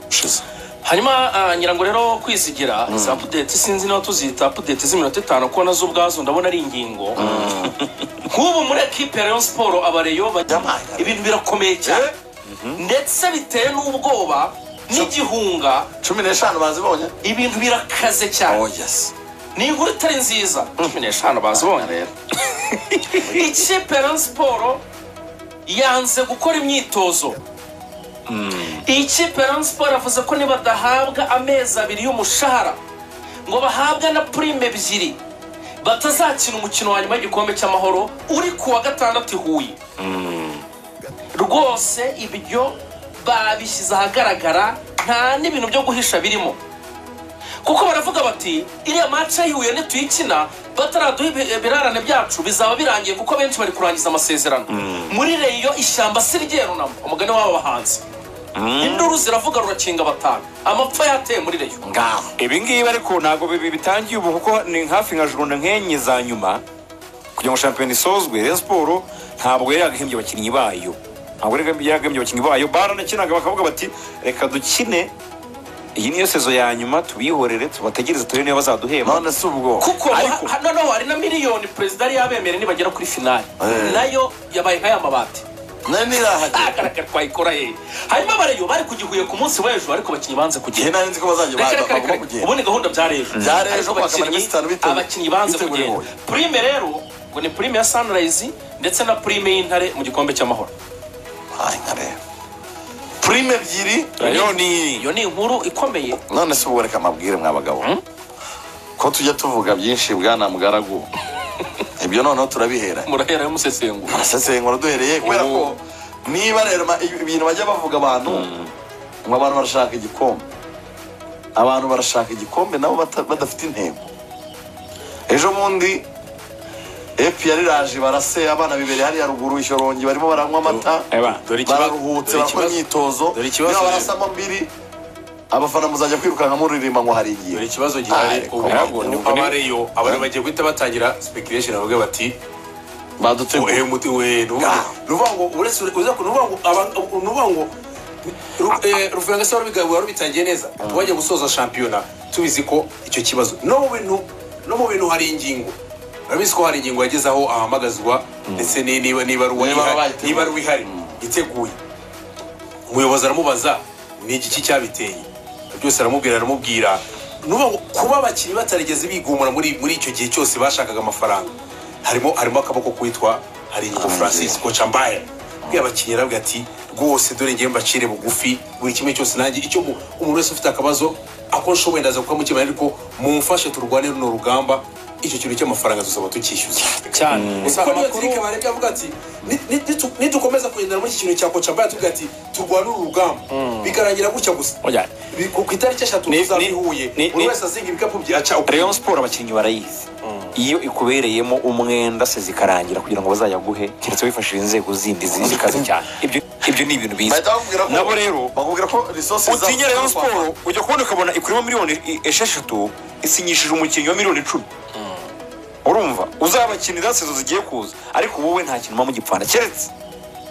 ushize hanyuma ah, ngira ngo rero kwizigira izi apudeti sinzi niba tuzita apudeti z'iminota itanu kuko nazo ubwazo ndabona ari ingingo nk'ubu muri ekipe ya rayon siporo abareyo bajya ibintu birakomeye cyane ndetse biteye n'ubwoba n'igihunga cumi n'eshanu bazibonye ibintu birakaze cyane oh yes ni inkuru itari nziza cumi n'eshanu bazibonye rero ikipe ya Rayon siporo yanze gukora imyitozo iyi kipe ya Rayon siporo yavuze ko nibadahabwa amezi abiri y'umushahara ngo bahabwe na purime ebyiri batazakina umukino wa nyuma w'igikombe cy'amahoro uri ku wa gatandatu i huye rwose ibyo babishyize ahagaragara nta n'ibintu byo guhisha birimo kuko baravuga bati iriya mace yihuye nituyikina bataraduha ibi- ibirarane byacu bizaba birangiye kuko benshi bari kurangiza amasezerano muri reyo ishyamba si ryerunamo umugani w'aba bahanzi induru ziravuga rurakinga batanu amapfa yateye muri reyo ngaho ibi ngibi ariko ntabwo bibi bitangiye ubu kuko ni hafi nka jurunda nk'enye za nyuma kugira ngo shampiyona isozwe rero siporo ntabwo yari yagahembye abakinnyi bayo ntabwo yari yagahembye abakinnyi bayo baranakinaga bakavuga bati reka dukine iyi niyo sezo ya nyuma tubihorere tubategereze turebe niba bazaduhemba none si ubwo kuko Ariko- ha- noneho hari na miliyoni perezida yari yabemere nibagera kuri finali Eh. nayo yabaye nk'aya mabati nari nirahagera agaragara twayikora ye hanyuma abareyo bari kugihuye ku munsi w'ejo ariko abakinnyi banze igihe kugenda nari nzi ko bazajya Reka, baza reka, reka, bagomba reka. kugenda ubu ni gahunda bya rejo Bya Rejo, Ariko bakamara abakinnyi- iminsi itanu biteguye- abakinnyi banze biteguye Huye. kugenda purime rero ngo ni purime ya sunrise ndetse na purime y'intare mu gikombe cy'amahoro Ay, nkareba purime ebyiri rero ni iyo ni inkuru ikomeye none si ubu reka amabwire mwa bagabo ko tujya tuvuga byinshi bwana mugaragu ibyo noneho turabihera murahera y'umusesengura arasesengura duhereye kubera ko niba rero ma- ibintu bajya bavuga abantu ngo abantu barashaka igikombe abantu barashaka igikombe nabo bata- badafite intego ejo bundi epi yari raje barase abana bibiri hariya ruguru ishyorongi barimo baranywa amata Eba, dore ikiba- bararuhutse dore barakora ikibazo- imyitozo dore ikibazo niba rero. barasamo mbiri abafana muzajya kwirukanka muririmba ngo hari igihe dore ikibazo Ay, gihari ubu come on. nabwo ni uko abareyo abantu bagiye guhita batangira speculation bavuga bati badutegura we muti we Ah. nuvuga ngo uretse uza ku nuvuga ngo aba- nuvuga ngo Ru- eh, Ruvenga se warubigabura rubitangiye neza wajya gusoza shampiyona tubizi ko icyo kibazo no mu bintu no mu bintu hari ingingo urabizi ko hari ingingo yageze aho ahamagazwa ndetse ni- niba niba ari Niba uwayihari- bayiteguye. niba ari uwihari iteguye umuyobozi aramubaza ni igiki cyabiteye byose aramubwira aramubwira nuba kuba abakinnyi batarigeze bigumura muri muri icyo gihe cyose bashakaga amafaranga harimo harimo akaboko kwitwa hari inyigo francis koca mbaye bwira abakinnyi aravuga ati rwose dore ngewe mbacire bugufi buri kimwe cyose nanjye icyo mu- umuntu wese ufite akabazo ako nshoboye ndaza kukamukemura ariko mumfashe turwane runo rugamba icyo kintu cy'amafaranga tuzaba tukishyuza cyane gusa niyo tirike barebye avuga ati "Ni- ni- nitu- nitukomeza kugendana muri iki kintu cya koca mbaye tuvuga ati turwane uru rugamba bikarangira gutya gusa Oya, Bi- ku ku itariki eshatu Ni- tuzaba ni- i Huye ni- buri ni- wese azinga ibikapu bye aca ukuguru. Rayon Sport abakinnyi barayizi iyo ikubereyemo umwenda se zikarangira kugira ngo bazayaguhe keretse wifashishije inzego zindi zizi kazi cyane Ibyo- ibyo ni ibintu biza bahita bakubwira ko nabo rero bakubwira ko resources zabo- utinya Rayon Sport ujya kubona ukabona ikurimo miliyoni i- esheshatu isinyishije umukinnyi wa miliyoni icumi urumva uzabakinira sezo zigiye kuza ariko wowe nta kintu uba mu gipfana keretse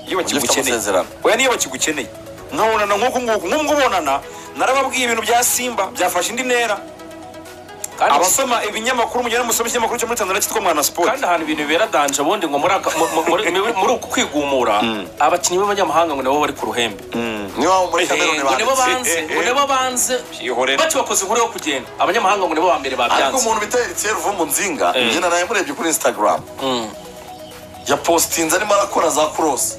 iyo bakigukeneye amasezerano. oya niyo bakigukeneye nkabonana nk'uku nguku nk'ubwo ubonana narababwiye ibintu bya simba byafashe indi ntera abasoma ibinyamakuru mugenda musoma ikinyamakuru cyo muri tanzania cyitwa mwana siporo kandi ahantu ibintu bibera danje ubundi ngo muri aka- mu- mu- muri- muri uku kwigumura abakinnyi b'abanyamahanga ngo nabo bari ku ruhembe niba waba muri Eh, kameruni ngo nibo banditse banze ngo nibo banze Byihorere. bati bakoze inkuru yo kugenda abanyamahanga ngo nibo ba mbere ariko babyanze umuntu bita eritiyeri uva mu nzinga njye naraye murebye kuri instagram yapositinze arimo arakora za kurosi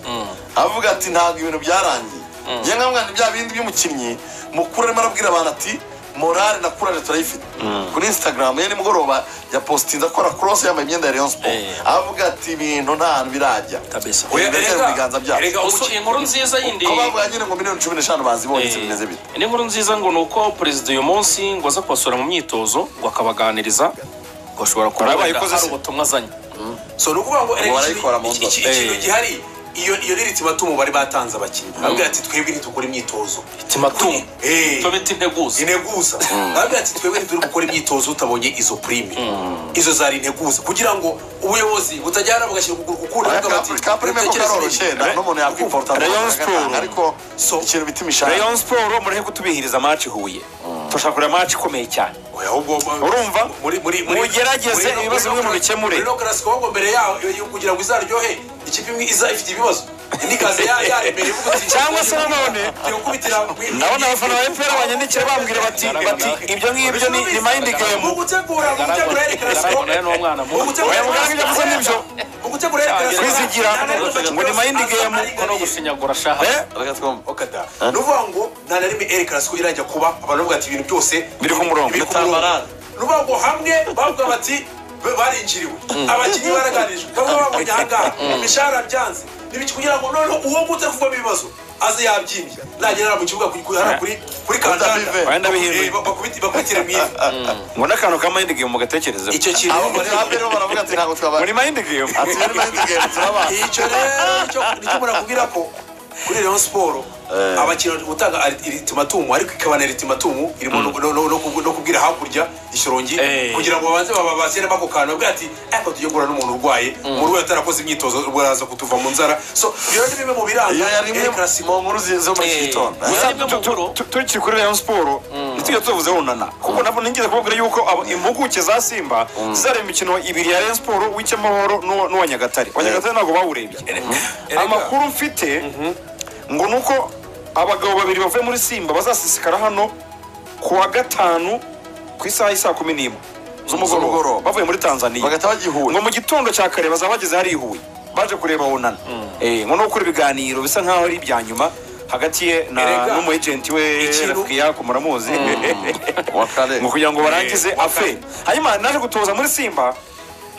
avuga ati ntabwo ibintu byarangiye njye nka mwana bya bindi by'umukinnyi mukuru arimo arabwira abantu ati morale na kurare turayifite kuri instagram ye nimugoroba yapositinze akora kurosi yambaye imyenda ya leon sport avuga ati ibintu nta hantu birajya kabisa Oya, erega, Erega, ibiganza byacu. erega Gusa umuki- inkuru nziza yindi ko bavuga nyine ngo miliyoni cumi n'eshanu bazibonye se Eh, bimeze bite indi nkuru nziza ngo ni uko perezida uyu munsi ngo aza kubasura mu myitozo ngo akabaganiriza ngo ashobora kuba Barabaye wenda ikoze hari se. ubutumwa azanye so ni ukuvuga ngo erega barayikora mu iki- iki- nzozi. ikintu Eh. gihari iyo iyo ni ritmatumu bari batanze abakinnyi arabwira ati twebwe ntitukora imyitozo timatumu Eh. tobita integuza integuza arabwira ati twebwe ntituri gukora imyitozo tutabonye izo prime izo zari integuza kugira ngo ubuyobozi butajyana bugashyira ukuguru kukuri bakavuga bati, ka prime ko "Mutekereze karoroshye ibintu." nta n'umuntu yakwimporta Rayon Sport. ariko So- ikintu bita imishahara rayon siporo mureke kutubihiriza amaci huye turashaka kureba amaci ikomeye cyane Oya, ahubwo- Urumva? muri muri muri- Mugerageze muri no- ibibazo muri bimwe no- mubikemure. muri no classico ahubwo mbere yaho iyo- kugira ngo izaryohe ikipe imwe iza ifite ibibazo indi kaze ya yari imbere ivuga ati Cyangwa se nanone, ngiye gukubitira mu- ndabona abafana ba fpr banyandikira bambwira bati bati ibyo ngibyo ni ni mayindi gemu mu gutegura mu gutegura yari classico Darabona ni umwana mu muto gutegura Oya, muganga ibyo avuze nibyo. mu gutegura yari classico Kwizigira, ngo ni mind game, ko no gushinyagura shaha Eh? reka twumve okada ni ukuvuga ngo nta na rimwe eri karasiko irajya kuba abantu bavuga ati ibintu byose Biri ku murongo. biri ku murongo ni ukuvuga ngo hamwe bavuga bati "Be- barinjiriwe abakinnyi baraganirijwe bamwe babonye ahangaha imishahara byanze n'ibiki kugira ngo noneho uwo nguwo utavugwamo ibibazo aze yabyimbye nagera mu kibuga kuri- kuri hano kuri kuri Bive. kandanda Wenda bihindura. Eh, bakubite- bakubitire mu ivi ngo n'akantu ka mayindi gemu mugatekerezeho icyo kintu abo muri ka prime baravuga ati ntabwo twabaye muri mayindi gemu ati muri mind game turabaye icyo rero nicyo- nicyo murakubwira ko kuri rayon siporo abakinnyi gutanga aritimatumu ariko ikaba na aritimatumu irimo no- no- no- no kubu- no kubwira hakurya ishyorongi Eh. kugira ngo babanze babashyiremo ako kantu bavuga ati ariko tujye guhura n'umuntu urwaye muri we atarakoze imyitozo baraza kutuva mu nzara so ibyo ni bimwe mu biranga iyo yari imwe El Clasico. mu nkuru zi- zo muri iki gitondo gusa nibyo mu nkuru Tu- tukiri kuri rayon siporo ntitujya tuvuzeho nana kuko nabwo nigeze kubabwira yuko abo- impuguke za simba zizareba imikino ibiri ya rayon siporo uw'icyamahoro n'uwa n'uwa nyagatare uwa nyagatare ntabwo bawurebye Erega- amakuru mfite ngo ni uko abagabo babiri bavuye muri simba bazasesekara hano ku wa gatanu ku isaha y'isaa kumi n'imwe z'umugoroba Z'umugoroba. bavuye muri tanzaniya bagahita bagihura ngo mu gitondo cya kare bazaba bageze hariya i huye baje kureba bunana Eh, ngo no gukora ibiganiro bisa nkaho ari ibya nyuma hagati ye na Erega, n'umuyegenti we ikintu- rafiya ku muramuzi wa kare ngo kugira ngo barangize Eh, waka- afe hanyuma naje gutoza muri simba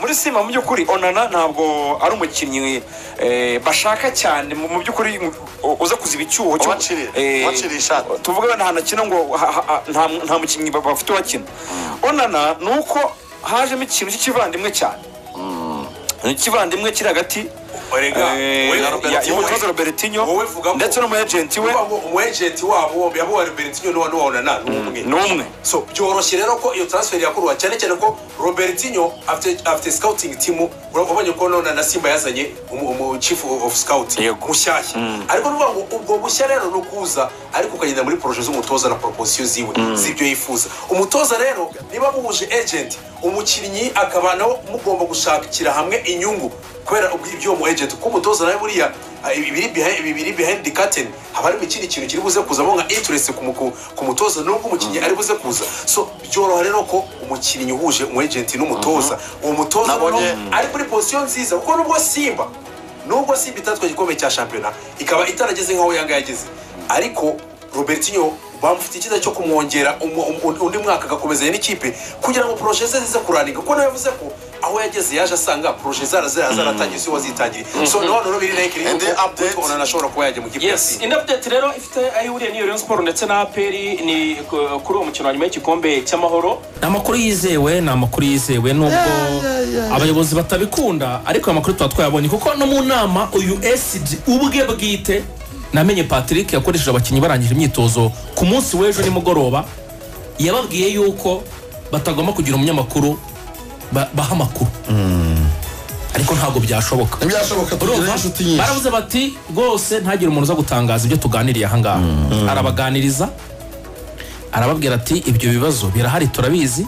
muri simba mu by'ukuri onana ntabwo ari umukinnyi eh, bashaka cyane mu mu by'ukuri mu- u- uza kuziba icyuho cyo- Ubacirira, eh, ubacirira ishati. tuvuge wenda ahantu akina ngo ha- ha- ha- nta nta mukinnyi ba- bafite uwakina onana ni uko hajemo ikintu cy'ikivandimwe cyane ikivandimwe kiri hagati Erega, eh, wowe- ya- Robertinho, y'umutoza robertinho wowe vugamo. ndetse n'umuyejenti we Vuga ngo umwejenti wabo yabuha Robertinho n'uwa n'uwa Onana ni umwe ni umwe so byoroshye rero ko iyo transfer yakurwa cyane cyane ko robertinho afite afite scouting team urabonye ko none na simba yazanye umu- umu chief of scout Yego. mushyashya ariko ni ukuvuga ngo ubwo bushya rero ni ukuza ariko ukagenda muri proje z'umutoza na proposition ziwe z'ibyo yifuza umutoza rero niba muhuje agent umukinnyi akaba nawe mugomba gushakira hamwe inyungu kubera ibyo mu agent kuko umutoza nawe buriya ah, ibi biri behind- ibi biri behind the curtain haba harimo ikindi kintu kiri buze kuzamo nka interest ku muku- ku mutoza nubwo umukinnyi ari buze kuza so byoroha rero ko umukinnyi uhuje umu agent n'umutoza uwo mutoza Nabonye- noneho ari kuri position nziza kuko nubwo simba nubwo simba itatwa igikombe cya shampiyona ikaba itarageze nk'aho yanga yageze ariko robertinho bamufite icyiza cyo kumwongera umu- umu- undi mwaka agakomezanya n'ikipe kugira ngo poroshe ze zize kuranika kuko nawe yavuze ko aho yageze yaje asanga poroshe zara zara zaratangiye si wazitangiriye so nawe rero biri reke And the update- umuntu ashobora kuba yajya mu kipe ya yes simba indi update rero ifite aho ihuriye n'iyo Rayon Sport ndetse na APR ni ku- kuri uwo mukino wa nyuma y'igikombe cy'amahoro ni amakuru yizewe ni amakuru yizewe nubwo abayobozi batabikunda ariko aya makuru tuba twayabonye kuko no mu nama uyu esidi ubwe bwite namenye patrick yakoresheje abakinnyi barangije imyitozo ku munsi w'ejo nimugoroba yababwiye yuko batagomba kugira umunyamakuru ba- baha amakuru ariko ntabwo byashoboka ntibyashoboka tugira urumva inshuti nyinshi baravuze bati rwose ntagire umuntu uza gutangaza ibyo tuganiriye ahangaha arabaganiriza arababwira ati ibyo bibazo birahari turabizi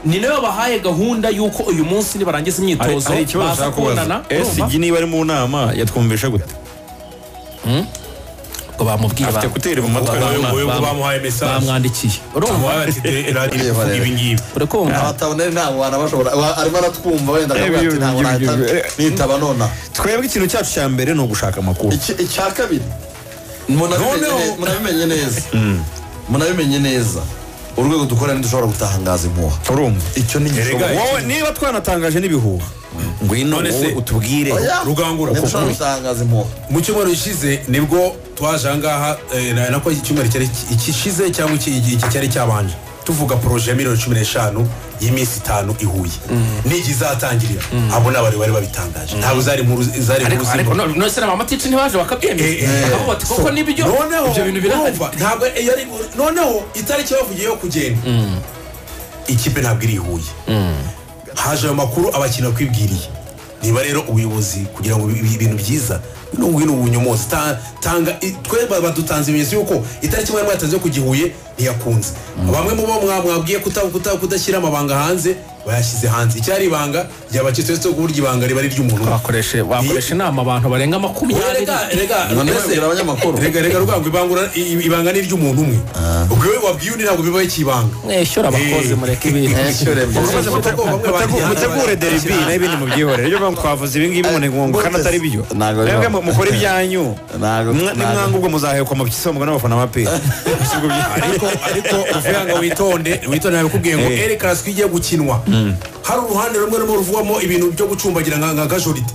ni nayo bahaye gahunda y'uko uyu munsi nibarangiza imyitozo hari ikibazo baza nshaka kubaza kubonana urumva? esigi niba ari mu nama yatwumvishe gute ngo bamubwire afite ba- kuteri mu matwi ba- ba- uyu ngo ba- bamuhaye message bamwandikiye urumva amuhaye ati "Dore radiyo iri kuvuga ibi ngibi uri kumva abatabonera ntabwo banabashobora Aba- arimo aratwumva wenda akavuga ati Ebyo, ntabwo ebyo, nahita ebyo, ebyo. nitaba nona twebwe ikintu cyacu cya mbere ni ugushaka amakuru Iki- icya kabiri munabimenye Noneho- ne- munabimenye neza munabimenye neza urwego dukora ntidushobora gutangaza impuha urumva icyo ni Erega, igishoboka wowe niba twanatangaje n'ibihuha ngwino None se- wowe utubwire rugangura ntidushobora gutangaza impuha mu cyumweru gishize nibwo twaje ahangaha eh, na- nako iki cyumweru cyari iki- ikishize cyangwa iki iki- iki cyari cyabanje tuvuga poroje ya miliyoni cumi n'eshanu y'iminsi itanu i huye n'igihe izatangirira abo ni abantu bari babitangaje ntabwo zari inkuru zari inkuru ariko zirimo. ariko none- none se na mama tici ntibaje bakabyemeza Eh, eh. Bakaba bati koko nibyo noneho ibyo bintu birahari urumva, ntabwo eh, yari noneho itariki bavugiye yo kugenda ikipe ntabwo iri i huye haje ayo makuru abakinnyi bakwibwiriye niba rero ubuyobozi kugira ngo ibi- ibintu byiza bino ngwino ubunyomozi Ta- tanga i- twe ba- badutanze ibimenyetso y'uko itariki mwari mwatanze yo kujya i huye ntiyakunze bamwe mu bo mwa- mwabwiye kuta- kuta- kudashyira amabanga hanze bayashyize hanze icyari ibanga ryabacitse uretse ko burya ibanga riba ari iry'umuntu umwe. bakoresha bakoresha inama abantu barenga makumyabiri Rega, rega, None mbese- babwira abanyamakuru. rega rega rwango ibangura- i- i- ibanga ni iry'umuntu umwe ubwo wowe wabwiye undi ntabwo bibaye ikibanga mwishyura abakozi mureke ibintu Uramaze mutego- bamwe Mutegu- bagiye- mutegure deribi n'ibindi mubyihorere ibyo bamwe twavuze ibi ngibi ngo ni ngo kandi atari byo Ntago biba- mwebwe mu- mukore ibyanyu Ntago- Mwa- ntago. nimwanga ubwo muzahekwa mu bisabwa n'abafana ba peyi ariko ariko uvuga ngo witonde witonde nabikubwiye ngo Eh. eri karaswi igiye gukinwa hari uruhande rumwe rumwe ruvugwamo ibintu byo gucumbagira nka nka gajoride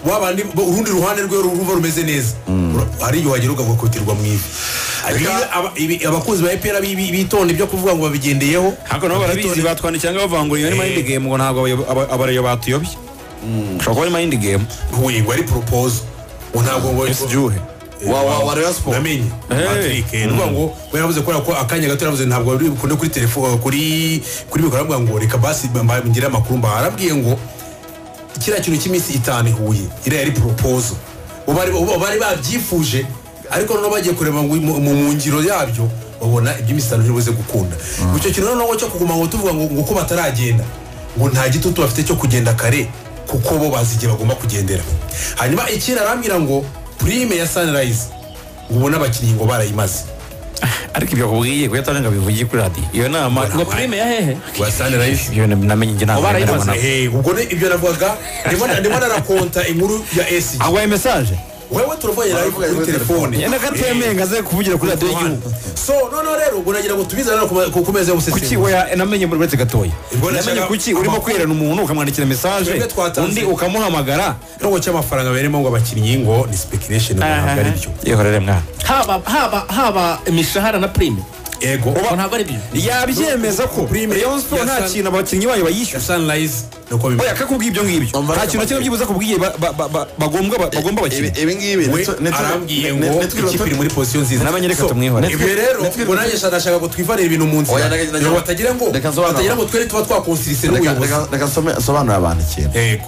wabandi bo- urundi ruhande rwe ruva rumeze neza Ura- hari igihe wagera ugakotirwa mu ivi Niba aba- ibi- abakunzi ba epera bitonde ibyo kuvuga ngo babigendeyeho ariko nabo barabizi batwandikira ngo bavangura iyo ni mayindi game ngo ntabwo abayo- aba- abareyo batuyobye ushobora kuba ari mayindi game huye ngo ari poropozo ngo ntabwo ngo byuhe wa wa wa Rayon Sport namenye Hey. Patrick eh, nuvuga ngo we yaravuze kubera ko akanya gato yaravuze ntabwo bari bukunde kuri telefone kuri kuri mikoro aravuga ngo reka basi mba- ngire amakuru mba arabwiye ngo kiriya kintu cy'iminsi itanu ihuye iriya yari poropozo ubu bari ubu bari babyifuje ariko noneho bagiye kureba ngo mu- mu mu ngiro yabyo babona iby'iminsi itanu ntibuze gukunda icyo kintu noneho cyo kuguma ngo tuvuga ngo ngo ko bataragenda ngo nta gitutu bafite cyo kugenda kare kuko bo bazi igihe bagomba kugendera hanyuma ikindi arambwira ngo prime ya sunrise ngo ubone abakinnyi ngo barayimaze ariko ibyo kubwiye kuyatanga ngo bivugiye kuri radiyo iyo nama ngo prime ya hehe wa sunrise ibyo namenye njye ntabwo barayimaze. ndabona Eh, ubwo ne- ibyo navugaga ndimo ndimo narakonta inkuru ya esigi agwaye mesaje wewe turavuganye nawe kuri telefone yenda katemeye ngo aze kuvugira kuri radiyo y'igihugu so noneho rero ubwo nagira ngo tubizane ku ku meza kuki y'ubusesengura oya namenye muri uretse gatoya Ibwo namenye nashaka- kuki urimo kwerana umuntu ukamwandikira mesaje Twebwe twatanze. undi ukamuhamagara ikirongo cy'amafaranga barimo ngo abakinnyi ngo ni speculation ntabwo ari byo yehorere mwana haba haba haba imishahara na prime ego ngo ntabwo ari byo yabyemeza ko Prime Rayon Sport ya nta Sun- kintu abakinnyi bayo ya bayishyuza sunrise ni uko oya bimeze kakubwiye ibyo ngibyo nta kintu na kimwe byibuze akubwiye ba- ba- ba- ba- bagombwa ba- bagomba bakina Ibi- ibi ngibi we nitwe- nitwe- arambwiye nit- ngo nitwe- ikipe iri muri posiyo nziza namenye reka So, tumwihore. ibyo rero ngo nanjye ndashaka ngo twivanire ibintu mu nzira Oya, ndagira- ngo batagira ngo Reka nsobanure. batagira ngo twere tuba twakonsirise Reka- n'ubuyobozi reka- reka nsome- nsobanurire abantu ikintu yego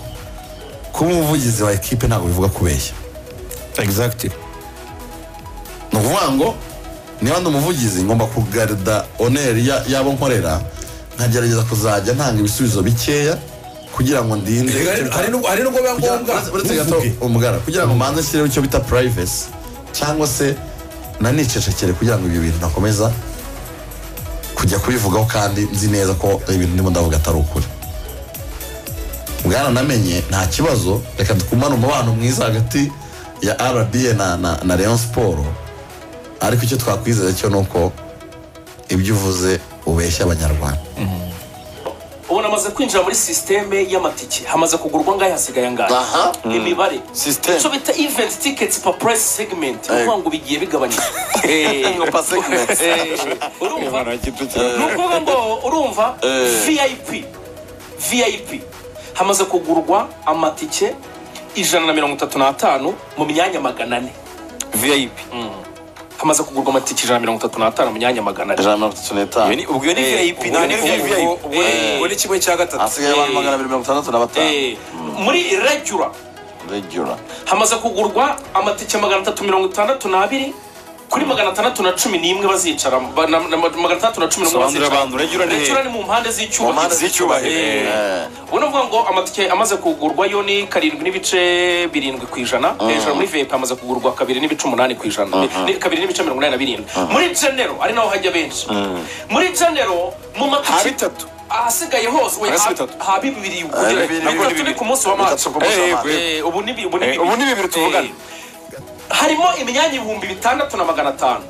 kuba umuvugizi wa ekipe ntabwo bivuga kubeshya exactly ni ukuvuga ngo niba ndi umuvugizi ngomba kugarida oneri ya- y'abo nkorera nkagerageza kuzajya ntanga ibisubizo bikeya kugira ngo ndinde Reka hari- hari n'ubwo- hari n'ubwo biba Kugira- ngombwa uretse- uretse gato ntuvuge. umugara kugira ngo manze nshyireho icyo bita purayivesi cyangwa se nanicecekere kugira ngo ibyo bintu nakomeza kujya kubivugaho kandi nzi neza ko ibintu ndimo ndavuga atari ukuri bwaranamenye nta kibazo reka dukumane umubano mwiza hagati ya rba na, na, na leon siporo ariko icyo twakwizeza cyo ni uko ibyo uvuze ubeshya abanyarwanda ubu namaze kwinjira muri sisiteme y'amatike hamaze kugurwa ngahe hasigaye angahe aha imibare System. icyo bita event tickets per price segment Yego. uvuga ngo bigiye bigabanyije Ngo per segment. Eh, urumva ni ukuvuga ngo urumva vip vip hamaze kugurwa amatike ijana na mirongo itatu n'atanu mu myanya magana ane vip hamaze kugurwa amatike ijana na mirongo itatu n'atanu mu myanya magana ane ijana na mirongo itatu n'itanu ubwo iyo ni vip ubwo nta ni ni vip VIP. Eh. ubwo ni kimwe cya gatatu hasigaye abantu magana abiri mirongo itandatu na batanu Eh, muri regular regura hamaze kugurwa amatike magana atatu mirongo itandatu n'abiri kuri magana atandatu na cumi n'imwe bazicaramo Ba- na- na- magana atandatu na cumi n'umwe Sobanurira abantu, regular ni he? Regular ni mu mpande z'icyubahiro Mu mpande z'icyubahiro, Eh. eh. ubu ni ukuvuga ngo amatike amaze kugurwa yo ni karindwi n'ibice birindwi ku ijana hejuru muri vip hamaze kugurwa kabiri n'ibice umunani ku ijana Ni- kabiri n'ibice mirongo inani na birindwi muri genero ari naho hajya benshi muri genero mu ha matike bitatu ahasigaye hose we, Hasi ha- bitatu. ha bibiri bibiri, kugera na bibiri, bitatu ni bibiri. ku munsi wa maci Bitatu ku munsi wa Eh, March. eh, ubu ni bi- ubu ni Eh, bibiri. ubu ni bibiri tuvugana. Eh, harimo imyanya ibihumbi bitandatu na magana atanu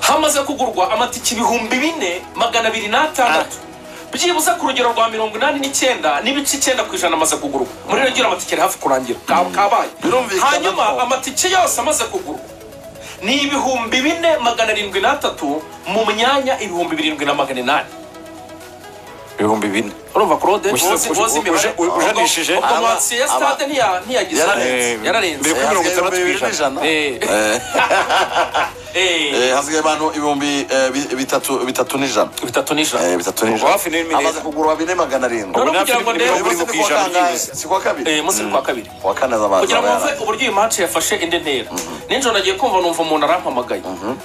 hamaze kugurwa amatike ibihumbi bine magana abiri n'atandatu byibuze ku rugero rwa mirongo inani n'icyenda n'ibice icyenda ku ijana amaze kugurwa muri rero amatike ari hafi kurangira ka- kabaye Birumvikana hanyuma ko- amatike yose amaze kugurwa ni ibihumbi bine magana arindwi n'atatu mu myanya ibihumbi birindwi na magana inani ibihumbi bine urumva claude Ushyize- wozi wozi uje- imibare uje- ujanishije. ubwo Aba- amansi ya stade ntiya- ntiyagize Yararenze. Eh, yararenze Mbere kuri mirongo itandatu ku Ibihumbi bibiri ijana n'ijana. Eh, Eh, eh, eh, hasigaye abantu ibihumbi eh, bi- bitatu bitatu n'ijana bitatu nijana Eh, bitatu Ubwo hafi n'ijana n'irindwi amaze neza. kugura bine magana arindwi Ubwo Ubwo kugira ngo nta ndebe- filime biri ku ijana byibura. si kuwa kabiri munsi ni kwa kabiri kuwa kane azabanza kugira ngo aba wumve yarangiye. uburyo iyi match yafashe indi ntera ninjoro nagiye kumva numva umuntu arampamagaye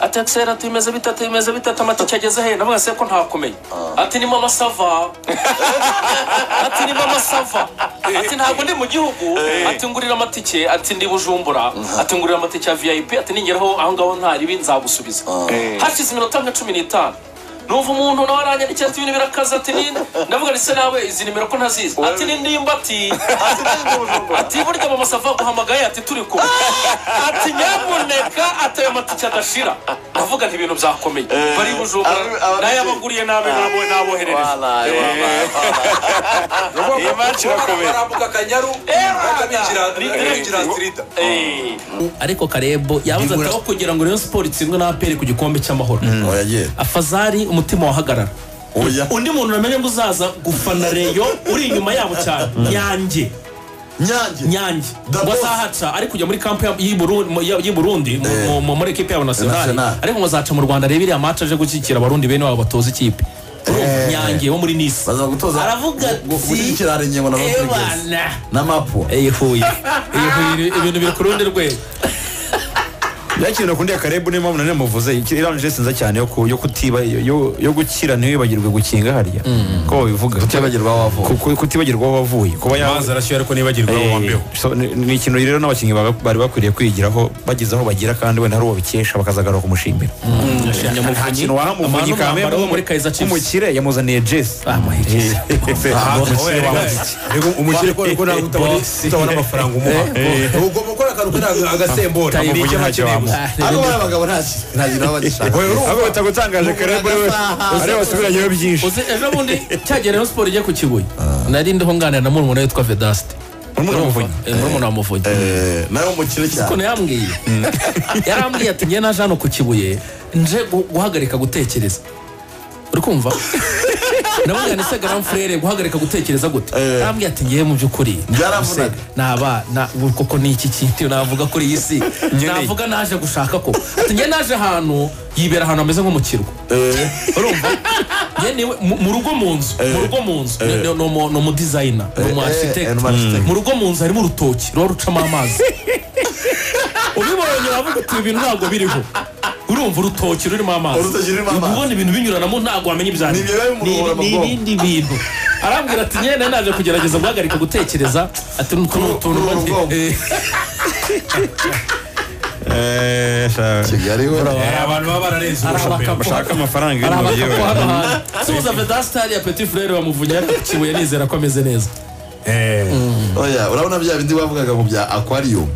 ati akiseri ati bimeze bitatu bimeze bitatu amatike ageze he navuga se ko ntakumenya ati ni mama sava ati ni mama sava ati ntabwo ndi mu gihugu ati ngurira amatike ati ndi bujumbura ati ngurira amatike ya vip ati ningeraho aho ngaho ntaribi nzagusubiza hashize iminota nka cumi n'itanu numva umuntu nawe aranyandikiye ati ibintu birakaze ati ni ndavuga ni se nawe izi nimero ko ntazizi ati ni ndimba ati ati burya mama sava guhamagaye ati turi kumwe ati nyamuneka ati ayo matike adashira ndavuga nti ibintu byakomeye bari i bujumbura Abi- ababyeyi. nayabaguriye nabi nabo- naboherereza Wala, wala. iyi match irakomeye barambuka akanyaru bahita binjira- binjira sirida Eh, ariko karebo yabuze ati aho kugira ngo rayon siporo itsindwe na aperi ku gikombe cy'amahoro oya ye afazari umutima wahagarara oya undi muntu namenye ngo uzaza gufana reyo uri inyuma yabo cyane nyange nyange nyange The ngo boss. azahaca ari kujya muri kampu ya- y'i Buru- mu- ya- y'i burundi mu- Eh. mu- mu- muri ekipe yabo nasionali National. ariko ngo azaca mu rwanda arebe iriya match aje gushyigikira abarundi bene wabo batoza ikipe Eh. nyange wo muri nisi baza gutoza Aravuga ati, gushyigikira ingingo na matrigesi ebana na mapu iyi huye iyi huye ibintu biri ku rundi rwego yakiri nakundiye karebu niyo mpamvu nanone muvuze iki- irangije sinza cyane yo ku- yo kutiba yo- yo- yo gukira ntiwibagirwe gukinga harya ko babivuga utibagirwa wavuga Ku- ku- kutibagirwa aho wavuye kuba ya- amazi arashyuha ariko nibagirwa Eh, wambeho so, ni ni ikintu rero n'abakinnyi baba- bari bakwiriye kwigiraho bageze aho bagira kandi wenda hari uwo bikesha bakazagaruka kumushimira yashimye nta Muvunyi. kintu waha Abantu muvunyi umwambaro wo muri Kaizer Chiefs. umukire yamuzaniye jesi reka umukire ko ariko ntabwo utabona utabona amafaranga umuha ugomba gukora akantu kari agasembora Muvunyi ntacyo wamuha. ariko bariya bagabo nta- nta kintu baba bagishaka ahubwo batagutangaje karebo ariyo basubiranyeho byinshi uzi ejo bundi cyagera rayon siporo igiye ku kibuye nari ndiho nganira na murumuna witwa vedasite Murumuna wa Muvunyi? Eh, murumuna wa muvunyi Eh, nawe umukire cyane kuno yambwiye yarambwiye ati njye naje hano ku kibuye nje gu- guhagarika gutekereza uri kumva nabwira ni se garam frere guhagarika gutekereza gute yarambwiye ati ngiye mu by'ukuri Byaravunaga. naba na koko ni iki kintu navuga kuri iyi si navuga naje gushaka ko ati njye naje ahantu yibera ahantu hameze nko mu kirwa urumva njye niwe mu- mu rugo mu nzu mu rugo mu nzu ni- ni- ni umu- ni umu designer ni umu eh, architect ni umu architect. mu rugo mu nzu harimo urutoki ruba rucamo amazi ubibonye uravuga uti ibi bintu ntabwo biriho urumva urutoki rurimo amazi Urutoki rurimo amazi. ubona ibintu binyuranamo ntabwo wamenya ibyo ari Ni ibyo biba byo. bimuruhura mu ni bwonko. ibindi bintu arambwira ati nyine naje kugerageza guhagarika gutekereza ati nuko ni utuntu kuruhura mba- ubwonko. eh, kigali we Eh, abantu baba bararenze ari ubushomeri abakapo. bashaka amafaranga ari y'umubiri abakapo we. hano hantu subuza vedasitari ya peti furere wamuvunya ariko kibuye nizera ko ameze neza oya urabona bya bindi bavugaga mu bya aquarium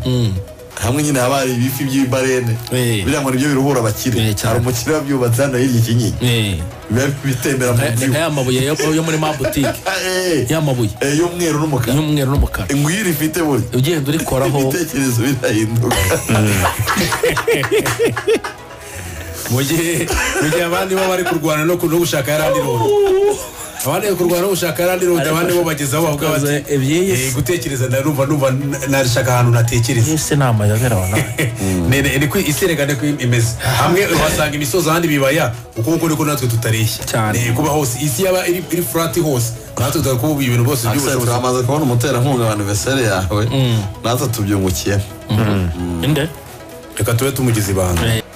hamwe nyine haba hari ibifi by'ibarene Eh. biriya ngo nibyo biruhura abakire Eh, cyane. hari umukire wabyubatse hano hirya ikinyinyi Eh, biba bitembera mu ni gihu nk'aya mabuye yo yo muri mabutike Eh, ya mabuye eh, y'umweru n'umukara y'umweru n'umukara ingwiri ifite buri ugenda urikoraho ibitekerezo birahinduka mu gihe mu gihe abandi bo bari kurwana no ku- no gushaka yarandi rodo abandi bari kurwana no gushaka yarandi rodo abandi bo bageze aho bavuga bati ebyiri "Eh, gutekereza ndarumva numva n- nashaka ahantu natekereza ese ni amayobera wa nawe Ne- ne- ni ko isi erega ko imeze hamwe uhasanga imisozi ahandi bibaya uko uko niko natwe tutareshya Cyane. Ni kuba hose isi yaba iri iri furati hose natwe tudakuba ibintu bose Axel, by'ubushobozi turamaze kubona umuterankunga wa anniversaire yawe natwe tubyungukiyemo inde reka tube tumugize ibanga Eh.